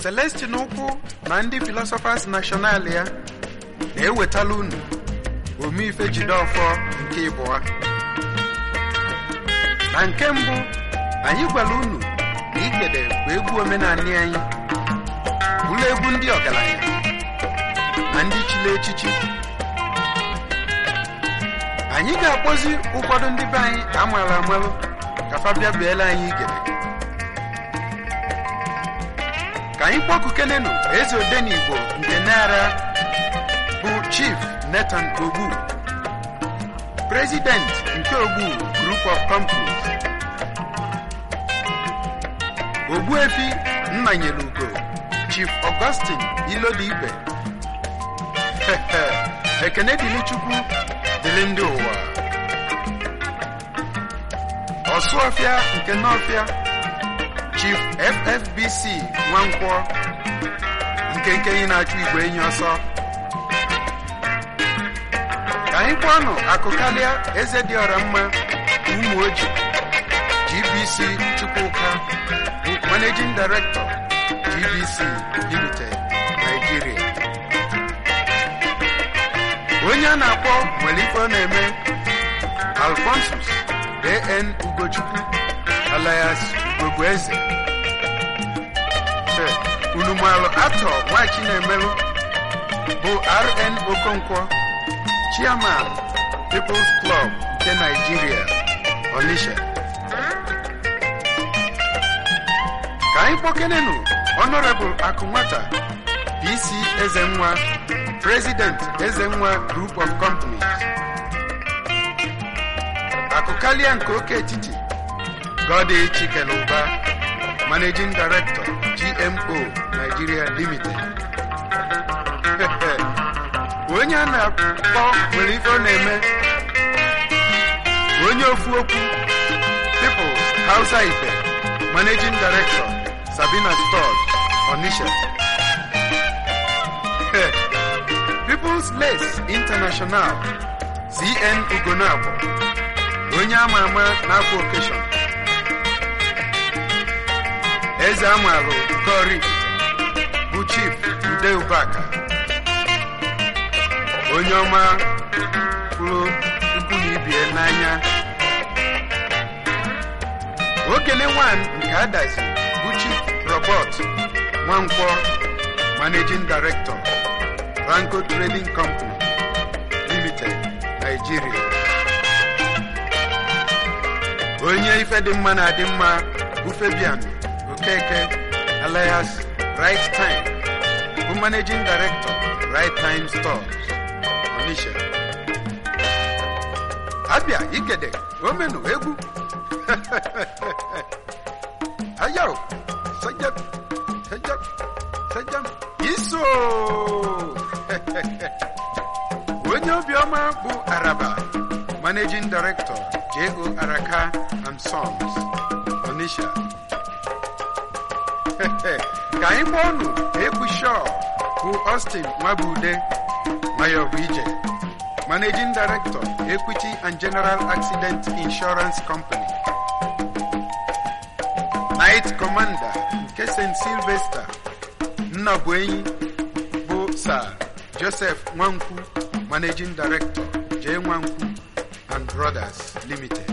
Celestin Ukwu na ndị Philosophers National ya na-ewetala unu omeife Jideofor nke ịbụa na nke mbụ anyị gwara unu na igede bụ egwu omenanị anyị bụrụ egwu ndị ọgaranya na ndị chili echichi anyị ga-akpọzi ụfọdụ ndị be anyị amaala amalụ ka fa bịa biela anyị igede ka anyị kpọkukenenu eze odenigbo nke nara bụ chief Nathan Ogbu president nke Ogbu group of companies Ogbuefi Nnanyelugo chief Augustine Ilodibe ekene dịrị Chukwu dịrị ndị ụwa Ọsụọfịa nke Nọfịa chief FFBC Nwankwọ nke nkenye na-achụ igwe enyi ọsọ ka anyị kpọọnụ akụkalịa eze dị ọra mma ụmụ oji GBC Chukwuka bụ managing director GBC Limited Nigeria onye a na-akpọ nwere ife ọ na-eme Alphonsus AN Ugochukwu alias Ugogbeeze unumalụ atọ nwachi na-emelụ bụ RN Okonkwo chairman People's Club nke Nigeria Onitsha ka anyị kpọkenenu Honorable Akụnwata PC Ezenwa President Ezenwa Group of Companies Akụkalia nke oke etiti Godi Chikeluba Managing Director GMO Nigeria Limited onye a na-akpọ nwere ife ọ na-eme onye ofu okwu People's Hausa Ife Managing Director Sabina Stores Onitsha People's Lace International CN Ugonabo onye ama ama n'afọ okeshọn eze amalụ Kori bụ Chief Ude Ubaka onye ọma kwuru ikwu na ibie n'anya okene wan nke adazi bụ Chief Robert Nwankwọ Managing Director Ranko Trading Company Limited Nigeria onye ife dị mma na-adị mma bụ Fabian Okeke alias Right Time bụ Managing Director Right Time Stores Onitsha abịa igede omenu egwu ayaw sajam sajam sajam iso onye obiọma bụ araba managing director J.O. Araka and Sons Onitsha ka anyị gba ọnụ egwu Shaw bụ Austin Nwabude Mayor Ije Managing Director Equity and General Accident Insurance Company Night Commander nke St. Sylvester Nnabuenyi bụ Sir Joseph Nwankwu Managing Director J. Nwankwu and Brothers Limited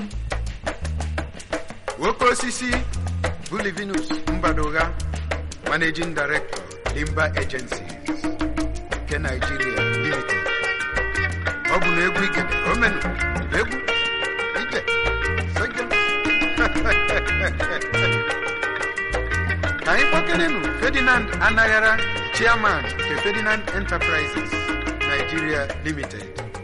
nwoke osisi bụ Livinus Mbadoga Managing Director Limba Agencies nke Nigeria Limited ọ bụ na egwu ike omenu egwu ije soja ka anyị kpọkerenụ Ferdinand Anaghara chairman nke Ferdinand Enterprises Nigeria Limited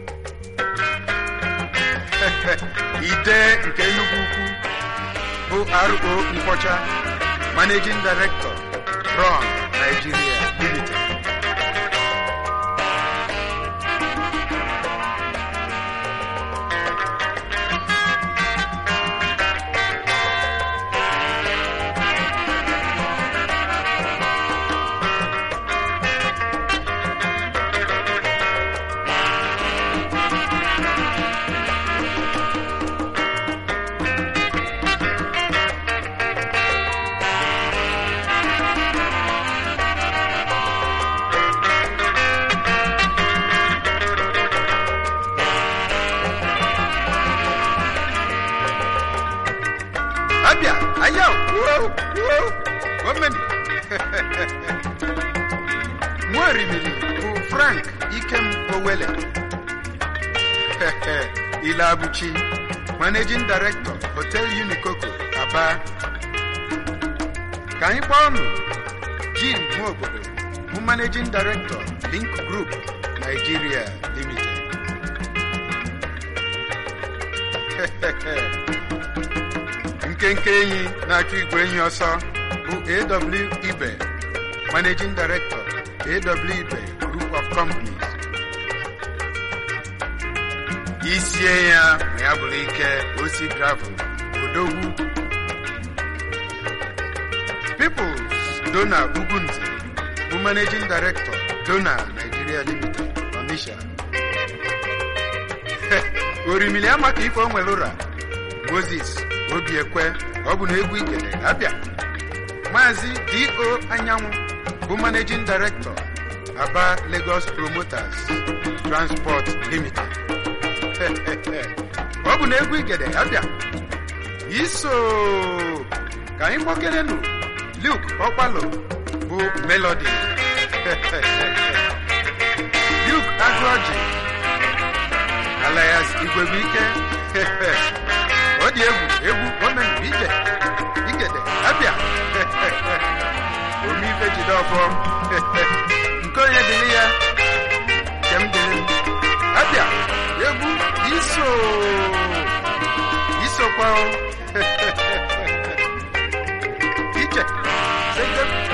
ide nke Enugu Ukwu bụ RO Nkwọcha Managing Director Ron Nigeria Limited Woo, woo, omeni nwarimili bụ frank ikem owele ilabuchi managing director hotel unikoko aba ka anyị kpọọ ọnụ jim nwaobodo bụ managing director link group nigeria limited nkenke enyi na-achụ igwe enyi ọsọ bụ aw ibe managing director aw ibe group of companies isie ya ma ya bụrụ ike osi gravel odogwu peoples dona ugunze bụ managing director dona nigeria limited onisha orimili amaka ife o nwere ụra moses obiekwe ọ bụ na egwu ikele abịa maazị do anyanwụ bụ managing director aba lagos promoters transport limited ọ bụ na egwu igede abịa iso ka anyị kpọkerenụ luke ọkpalo bụ melody luke agụọji alias igwebuike ọ dị egwu egwu omenụ ije igede abịa omeife jide ọfọ nke onye dịrị ya nke m dịrị m abịa egwu iso isokwa ije sege